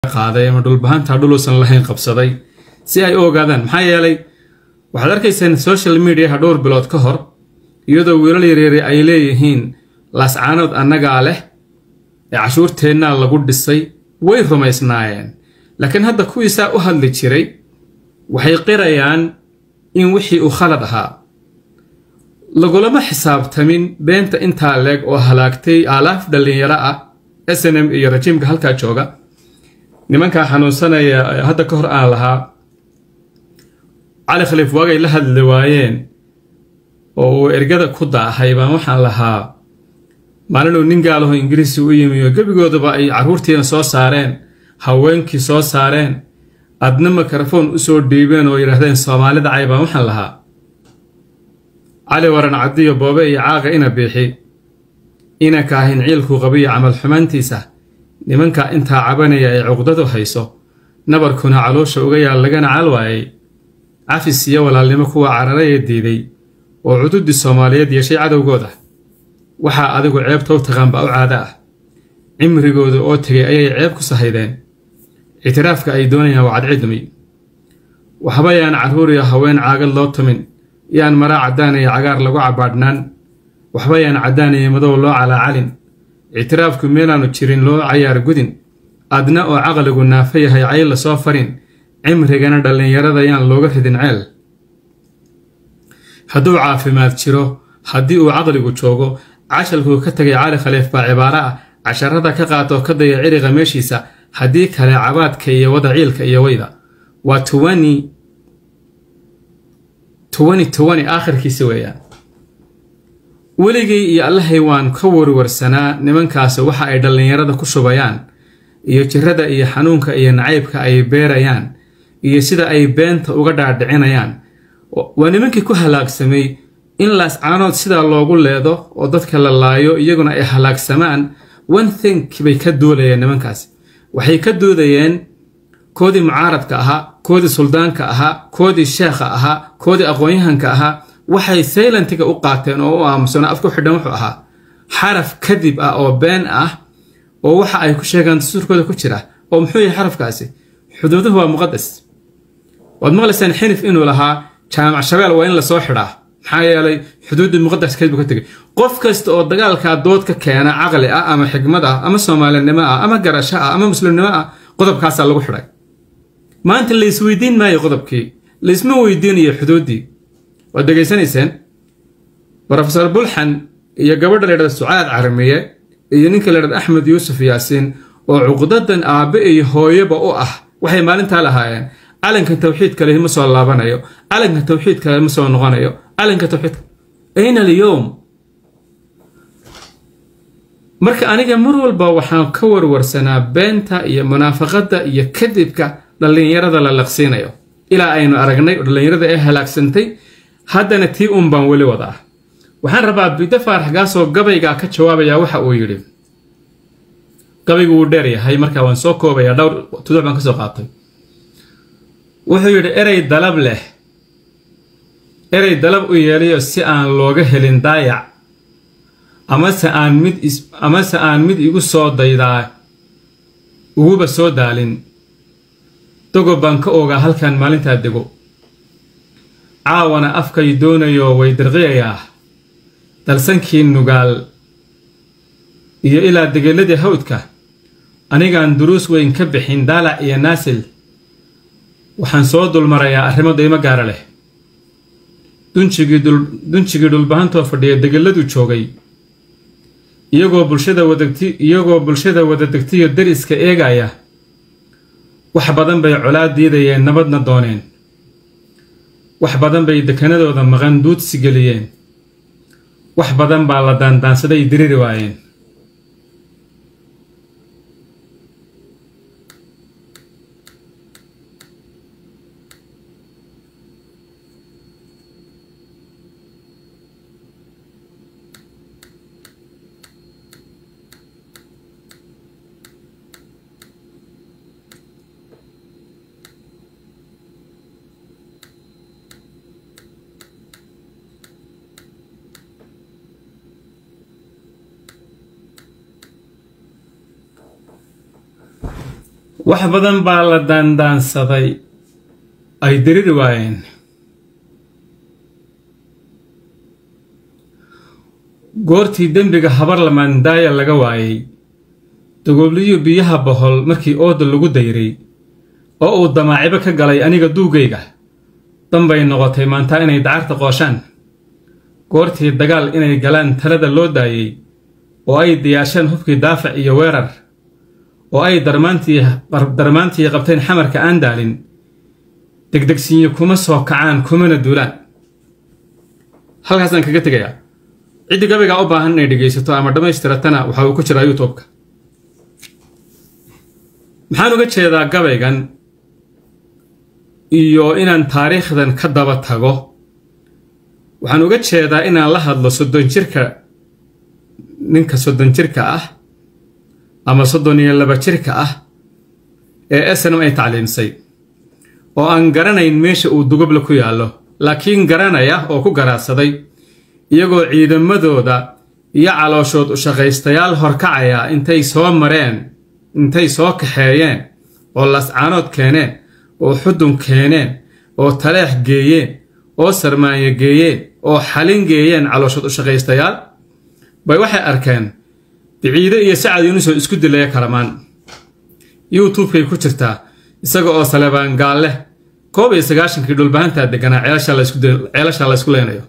qaaday ama dhulbahantaa dhuluusan lahayn qabsaday si ay u ogaadaan maxaa yeelay waxaad arkaysaan social mediaha dhowr bilood ka hor iyadoo wiilal yaryari ay leeyihiin laascaanood annagaa leh ee cashuurteennaa lagu dhisay way rumaysnaayeen laakiin hadda kuwiisaa u hadli jiray waxay qirayaan in wixii uu khalad ahaa lagulama xisaabtamin beenta intaa leeg oo halaagtay aalaaf dhallinyaro ah s n m iyo rajiimka halkaa jooga nimankaa xanuunsanaya hadda ka hor aan lahaa cali khaliif waagay la hadli waayeen oo uu ergada ku daahay baan waxaan lahaa maalinuu nin gaalaho ingiriisi u yimi oo gebigoodaba ay carruurtiina soo saareen haweenkii soo saareen adna mikrofon usoo dhiibeen oo yidhaahdeen soomaalida cay baan waxaan lahaa cali waran caddiyo boobe iyo caaqa ina biixi ina kaahin ciilkuu qabiyo camal xumaantiisa nimanka intaa cabanaya ay cuqdadu hayso nabarkuna caloosha uga yaal lagana cal waayay cafis iyo walaalnimo kuwa cararaya diiday oo cududii soomaaliyeed yeeshay cadowgooda waxaa adigu ceebta u taqaanba u caada ah cimrigooda oo tegay ayay ceeb ku sahaydeen ictiraafka ay doonayaan waa cadcidmi waxba yaan carruur iyo haween caagad loo tumin yaan maraa caddaan iyo cagaar lagu cabaadhnaan waxba yaan caddaan iyo madow loo calaacalin ictiraafku meelaanu jirin loo cayaar gudin adna oo caqligu naafa yahay cayl la soo farin cimrigana dhallinyarada yaan looga ridin ceel hadduu caafimaad jiro haddii uu caqligu joogo cashalkuu ka tegay cali khaliif baa cibaaro ah casharada ka qaatoo ka daya ciriqa meeshiisa haddii kale cabaadka iyo wada ciilka iyo weyda waa aakhirkiisi weeyaan weligay iyo allahay waan ka warwarsanaa nimankaasi waxa ay dhallinyarada ku shubayaan iyo jirada iyo xanuunka iyo nacaybka ay beerayaan iyo sida ay beenta uga dhaadhicinayaan waa nimankii ku halaagsamay in laascaanood sidaa loogu leedo oo dadka la laayo iyaguna ay halaagsamaan one think bay ka duulayeen nimankaasi waxay ka doodayeen koodii mucaaradka ahaa koodii suldaanka ahaa koodii sheekha ahaa koodii aqoon-yahanka ahaa waxay saylantiga u qaateen oo u aamusano afku xidhan wuxuu ahaa xaraf kadib ah oo been ah oo waxa ay ku sheegaan dastuurkooda ku jira oo muxuu yahay xarafkaasi xuduuduhu waa muqadas waad maqlaysaan xinif inuu lahaa jaamac shabeel waa in lasoo xidhaa maxaa yeelay xuduuddii muqadaskeed buu ka tegay qof kasta oo dagaalkaa dood ka keena caqli ah ama xikmad ah ama soomaalinimo ah ama garasho ah ama muslimnimo ah qodobkaasaa lagu xidhay maanta laysweydiin maayo qodobkii laysma weydiinayo xuduuddii waad degaysanayseen rofesor bulxan iyo gabadha la ydhahda sucaad carmiye iyo ninka la ydhahda axmed yuusuf yaasiin oo cuqdadan aabbe iyo hooyaba u ah waxay maalintaa lahaayeen calanka tawxiidka leh ma soo laabanayo calanka tawxiidka leh ma soo noqonayo calanka tawxiidka ayna alyowm marka aniga mar walba waxaan ka warwarsanaa beenta iyo munaafaqadda iyo kadibka dhallinyarada la laqsiinayo ilaa aynu aragnay oo dhallinyarada ee halaagsantay haddana tii uun baan weli wadaa waxaan rabaa biddo faaraxgaasoo gabaygaa ka jawaabayaa waxa uu yidhi gabaygu wuu dheer yahay markaa waan soo koobayaa dhowr tuduc baan ka soo qaatay wuxuu yidhi erey dalab leh erey dalab u yeelayo si aan looga helin daayac amase aan mid amase aan mid igu soo daydaa uguba soo daalin dogob baan ka ogaa halkan maalintaa dego caawana afkay doonayo way dirqiyayaa dalsankii nugaal iyo ilaa degeeladii hawdka anigaan duruus weyn ka bixin daalac iyo naasil waxaan soo dulmarayaa arrimo daymo gaara leh dunjigii dhulbahantoo fadhiya degeladuu joogay iyagoo bulshada wadagti iyagoo bulshada wada degtiyo dariska eegaya wax badan bay colaad diidayeen nabadna dooneen wax badan bay dekanadooda maqan duudsi geliyeen wax badan baa la daandaansaday diriri waayeen wax badan baa la daandaansaday ay diriri waayeen goortii dembiga habar lamaandaaya laga waayay dagoobliyu biyaha bohol markii ooda lagu dayray oo uu damaacibo ka galay aniga duugayga danbay noqotay maanta inay dacarta qooshaan goortii dagaal inay galaan talada loo daayey oo ay diyaasheen hubkii daafac iyo weerar oo ay darmaantii qabteen xamarka aan daalin degdegsiinyo kuma soo kacaan kumana duulaan halkaasaan kaga tegayaa ciddii gabaygaa u baahan inay dhegaysato ama dhammaystiratana waxa uu ku jiraa youtubeka maxaan uga jeedaa gabaygan iyo inaan taariikhdan ka daba tago waxaan uga jeedaa inaan la hadlo soddon jirka ninka soddon jirka ah ama soddon iyo laba jirka ah ee snm ay tacliimsay oo aan garanayn meesha uu dugobla ku yaallo laakiin garanaya oo ku garaadsaday iyagoo ciidamadooda iyo calooshood u shaqaystayaal horkacaya intay soo mareen intay soo kaxeeyeen oo lascaanood keeneen oo xudun keeneen oo taleex geeyeen oo sarmaanyo geeyeen oo xalin geeyeen calooshood u shaqaystayaal bay waxay arkeen biciide iyo sacad yuunusoo isku dilaya kalamaan youtubekay ku jirtaa isaga oo salebaan gaalleh koob iyo sagaashankii dhulbahantaa deganaa ceelashaa la ysku leynayo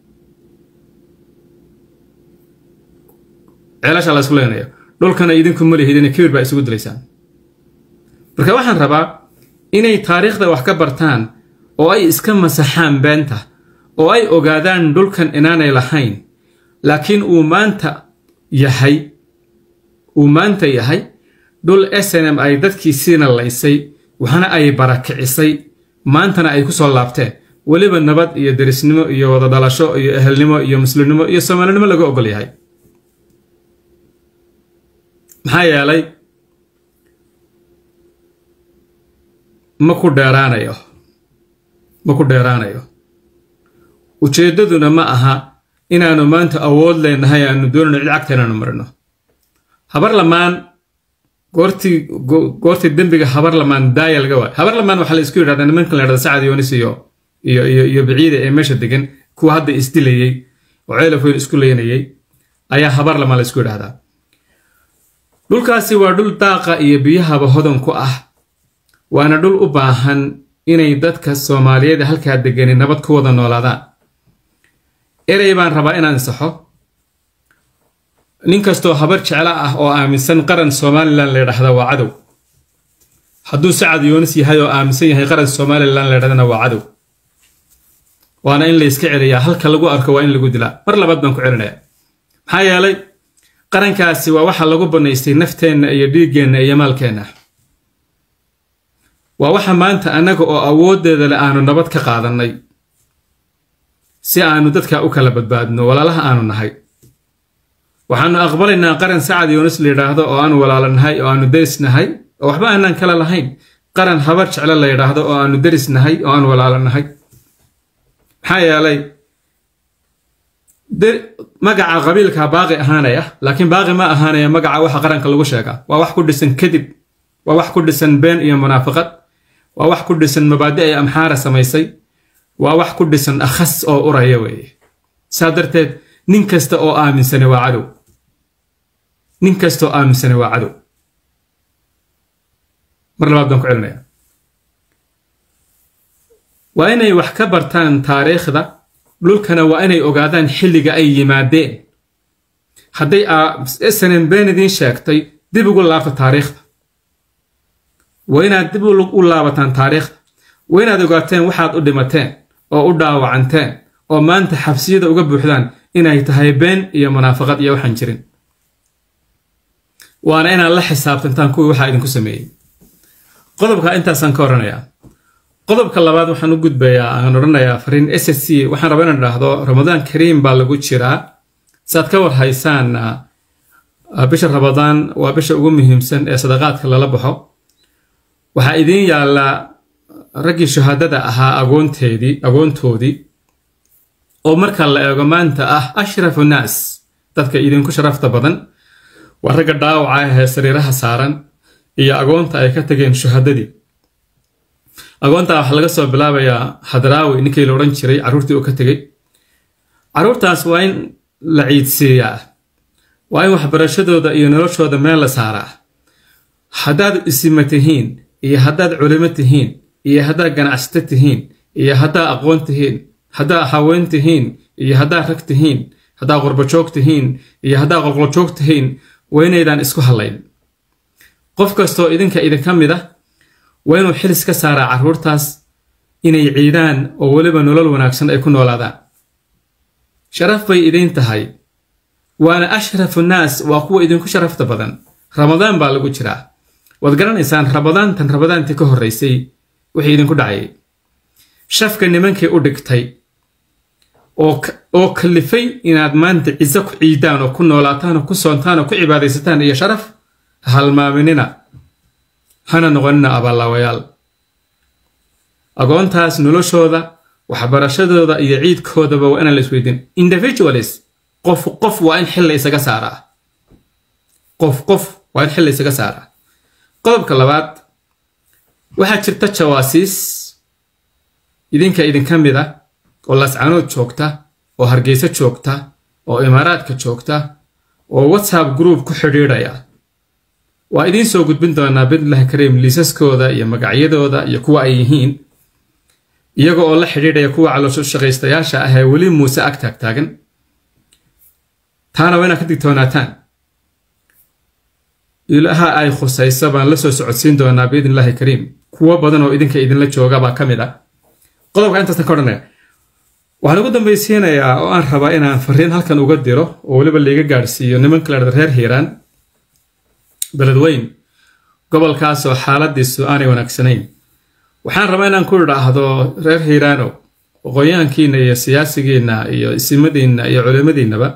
ceelashaa la ysku leynayo dhulkana idinku malihidina kibir baa isugu dilaysaan marka waxaan rabaa inay taariikhda wax ka bartaan oo ay iska masaxaan beenta oo ay ogaadaan dhulkan inaanay lahayn laakiin uu maanta yahay uu maanta yahay dhul snm ay dadkii siina laysay waxna ay barakicisay maantana ay ku soo laabteen weliba nabad iyo derisnimo iyo wada dhalasho iyo ehelnimo iyo muslimnimo iyo soomaalinimo laga ogol yahay maxaa yeelay ma ku dheeraanayo ma ku dheeraanayo ujeeddaduna ma aha inaannu maanta awood leenahay aanu doonayno cid cagta inaanu marino habar lamaan goortii goortii dembiga habar lamaan daaya laga waayo habar lamaan waxaa la isku yidhahdaa nimankan la yidhahda sacad yoonis iyo iyo iyo iyo biciida ee meesha degan kuwa hadda isdilayey oo ceelafoyn isku leynayey ayaa habar lamaan la isku yidhahdaa dhulkaasi waa dhul daaqa iyo biyahaba hodan ku ah waana dhul u baahan inay dadka soomaaliyeed halkaa degani nabad ku wada noolaadaan erey baan rabaa inaan saxo nin kastoo habar jeclo ah oo aaminsan qaran somalilan la ydhahda waa cadow hadduu sacad yoonis yahay oo aaminsan yahay qaran somalilan la ydhahdana waa cadow waana in layska celiyaa halka lagu arko waa in lagu dilaa mar labaad baan ku celinaya maxaa yeelay qarankaasi waa waxa lagu bannaystay nafteenna iyo dhiiggeenna iyo maalkeenna waa waxa maanta annaga oo awooddeeda le aanu nabad ka qaadannay si aanu dadka u kala badbaadno walaalaha aanu nahay waxaannu aqbalaynaa qaran sacad yoonis la yidhaahdo oo aanu walaalo nahay oo aanu deris nahay oo waxba aanaan kala lahayn qaran habar jeclo la yidhaahdo oo aanu deris nahay oo aanu walaalo nahay maxaa yeelay magaca qabiilka baaqi ahaanaya laakiin baaqi ma ahaanaya magaca waxa qaranka lagu sheegaa waa wax ku dhisan kadib waa wax ku dhisan been iyo munaafiqad waa wax ku dhisan mabaadi ay amxaara samaysay waa wax ku dhisan akhas oo uraya weeye saa darteed nin kasta oo aaminsane waa cadow nin kastaoo aaminsane waa cadow mar labaad baan ku celinaya waa inay wax ka bartaan taariikhda dhulkana waa inay ogaadaan xilliga ay yimaadeen hadday snm been idiin sheegtay dib ugu laabta taariikhda waa inaad dib u laabataan taariikhda waa inaad ogaateen waxaad u dhimateen oo u dhaawacanteen oo maanta xabsiyada uga buuxdaan inay tahay been iyo munaafaqad iyo waxaan jirin waana inaad la xisaabtantaan kuwii waxaa idinku sameeyey qodobka intaasaan ka oranayaa qodobka labaad waxaan u gudbayaa aan odhanayaa fariin s s c waxaan rabaa inaan idhaahdo ramadaan kariim baa lagu jiraa saaad ka war haysaan bisha ramadaan waa bisha ugu muhiimsan ee sadaqaadka lala baxo waxaa idiin yaallaa raggii shahaadada ahaa agoonteedii agoontoodii oo marka la eego maanta ah ashrafu naas dadka idinku sharafta badan waa ragga dhaawaca ahee sariiraha saaran iyo agoonta ay ka tageen shuhadadii agoontaa waxaa laga soo bilaabayaa hadraawi ninkii la odhan jiray carruurtii uu ka tegey carruurtaas waa in la ciidsiiyaa waa in waxbarashadooda iyo noloshooda meel la saaraa haddaad isima tihiin iyo haddaad culimo tihiin iyo haddaad ganacsato tihiin iyo haddaad aqoon tihiin haddaad haween tihiin iyo haddaad rag tihiin haddaad qurbajoog tihiin iyo haddaad qolqoljoog tihiin waa inaydaan isku hadlayn qof kastoo idinka idinka mid ah waa inuu xilis ka saaraa carruurtaas inay ciidaan oo weliba nolol wanaagsan ay ku noolaadaan sharaf bay idiin tahay waana ashrafu nnaas waa kuwa idinku sharafta badan ramadaan baa lagu jiraa waad garanaysaan ramadaantan ramadaantii ka horraysay wixii idinku dhacayay shafka nimankii u dhigtay oo kallifay inaad maanta ciso ku ciidaan oo ku noolaataan oo ku soontaan oo ku cibaadaysataan iyo sharaf halmaaminina hana noqonina abaallaawayaal agoontaas noloshooda waxbarashadooda iyo ciidkoodaba waa inaan la isweydiin individualis qof qof waa in xil la isaga saaraa qof qof waa in xil la isaga saaraa qodobka labaad waxaa jirta jawaasiis idinka idinka mid a oo lascanood joogta oo hargeysa joogta oo imaaraadka joogta oo whatsapp group ku xidhiidhaya waa idiin soo gudbin doonaa bidlahi kariim liisaskooda iyo magacyadooda iyo kuwa ay yihiin iyaga oo la xidhiidhaya kuwa caloosho shaqaystayaasha ah ee weli muuse ag taagtaagan taana waa inaad ka digtoonaataan ilaha ay khusayso baan la soo socodsiin doonaa biidnillahi kariim kuwo badan oo idinka idinla jooga baa ka mid ah qodobka intaasna ka odhanaya waxaan ugu dambaysiinayaa oo aan rabaa inaan fariin halkan uga diro oo weliba laiga gaadhsiiyo nimanka la dhada reer hiiraan beledweyn gobolkaasoo xaaladiisu aanay wanaagsanayn waxaan rabaa inaan ku idhaahdo reer hiiraanow aqoonyahankiina iyo siyaasigiinna iyo isimadiinna iyo culimadiinnaba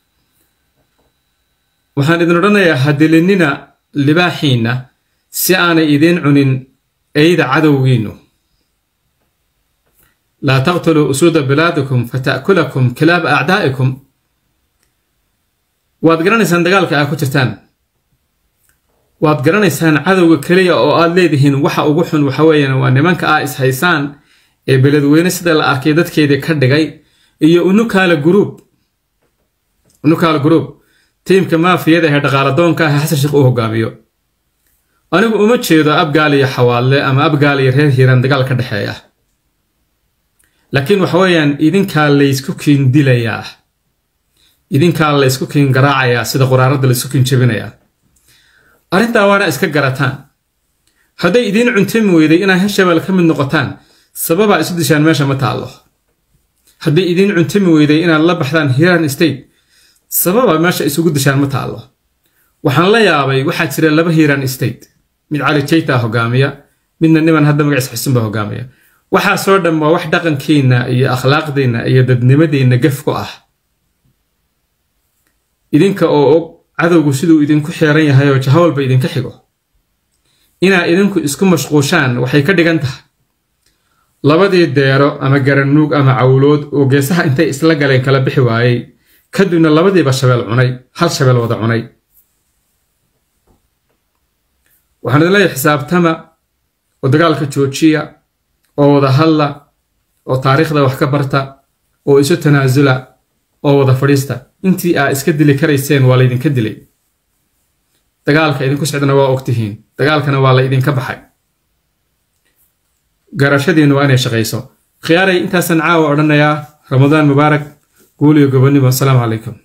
waxaan idin odhanayaa hadilinina libaaxiinna si aanay idiin cunin eyda cadowgiinnu laa taqtuluu usuuda bilaadikum fata'kulakum kilaaba acdaa'ikum waad garanaysaan dagaalka aa ku jirtaan waad garanaysaan cadowga keliya oo aad leedihiin waxa ugu xun waxa weeyaan waa nimanka aa is haysaan ee beledweyne sida la arkay dadkeedii ka dhigay iyo unukaala guruub unukaala guruub tiimka maafiyada ee dhaqaaladoonka ah xasan sheekh uu hogaamiyo anigu uma jeedo abgaal iyo xawaadle ama abgaal iyo reer hiiraan dagaal ka dhexeeya laakiin waxa weeyaan idinkaa laysku kiin dilayaa idinkaa laysku kiin garaacayaa sida quraaradda laysku kiin jebinayaa arrintaa waana iska garataan hadday idiin cuntami weyday inaad hirshabelle ka mid noqotaan sababaa isu dishaan meesha ma taallo hadday idiin cuntami weyday inaad la baxdaan hiiraan state sababa meesha isugu dishaan ma taallo waxaan la yaabay waxaa jira laba hiiraan state mid cali jayta hogaamiya midna niman hadda magaciis xusunba hogaamiya waxaasoo dhan waa wax dhaqankiinna iyo akhlaaqdiinna iyo dadnimadiinna gef ku ah idinka oo og cadowgu siduu idinku xeeran yahay oo jahawalba idinka xigo inaa idinku isku mashquushaan waxay ka dhigan tahay labadii deero ama garanuug ama cawlood oo geesaha intay isla galeen kala bixi waayey kadibna labadiiba shabeel cunay hal shabeel wada cunay waxaan idin leeyahay xisaabtama oo dagaalka joojiya oo wada hadla oo taariikhda wax ka barta oo isu tanaasula oo wada fadhiista intii aa iska dili karayseen waa laydinka dilay dagaalka idinku socdana waa ogtihiin dagaalkana waa la idinka baxay garashadiinna waa inay shaqayso khiyaaray intaasan caawa odhanayaa ramadaan mubaarak guul iyo gobonnimo asalaamu calaykum